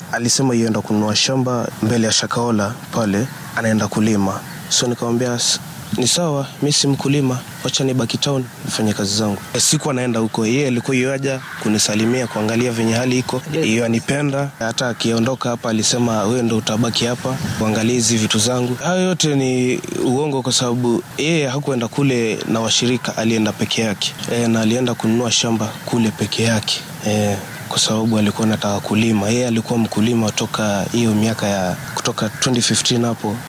alisema yuenda kununua shamba mbele ya Shakaola pale, anaenda kulima. So nikamwambia "S- ni sawa, mi si mkulima, wacha nibaki town nifanye kazi zangu. E, siku anaenda huko, yeye alikuwa yuaja kunisalimia, kuangalia venye hali iko, iyo anipenda. Hata akiondoka hapa alisema wewe ndo utabaki hapa kuangalia hizi vitu zangu. Hayo yote ni uongo, kwa sababu yeye hakuenda kule na washirika, alienda peke yake e, na alienda kununua shamba kule peke yake e, kwa sababu alikuwa anataka kulima. Yeye alikuwa mkulima toka hiyo miaka ya kutoka 2015 hapo